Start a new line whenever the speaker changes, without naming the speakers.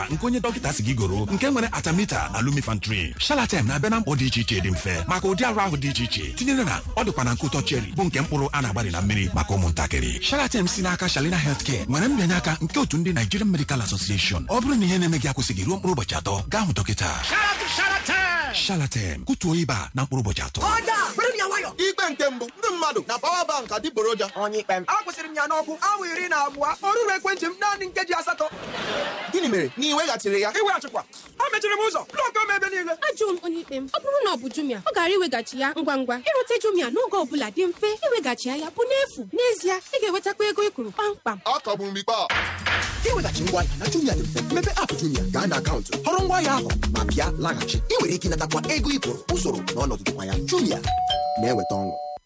nke onye dọkịta si gị goro nke nwere atamita na lumifantrin shalatem na-abịa na mkpọ dị iche iche dị mfe maka ụdị arụ ahụ dị iche iche tinyere na ọ dịkwa na nkụtọ cheri bụ nke mkpụrụ a na-agbari na mmiri maka ụmụntakịrị shalatem si n'aka shalina healthcare nwere mbịanye aka nke otu ndị nigerian medical association ọ bụrụ na ihe na-eme gị akwụsịghị ruo mkpụrụ ụbọchị atọ gaa hụ dọkịta shalatem kụtuo ịba na mkpụrụ ụbọchị atọ
ikpe nke mbụ ndị mmadụ na pawa bank adịgboroja
onye ikpe m akwụsịrị m ya n'ọkụ awa iri na abụọ ọ rụrụ ekwentị m naanị nkeji asatọ
gịnị mere na ị weghachiri ya
iweghachikwa ha mechiri m ụzọ blọk m ebe niile
ajụrụ m onye ikpe m ọ bụrụ na ọ bụ jumia ọ gara iweghachi ya ngwa ngwa ịrute jumia n'oge ọ bụla dị mfe iweghachi ya bụ n'efu n'ezie ị ga-enwetakwa ego ị kwuru kpamkpam
ọ kagburu m ikpe a
iweghachi ngwaahịa na jumia dị mfe mmepe aapụ jumia gaa na akaụntụ họrọ ngwaahịa ahụ ma bịa laghachi ị nwere ike ịnatakwa ego ị kwụrụ usoro na ọnọdụ dịkwa ya jumia na-eweta ọṅụ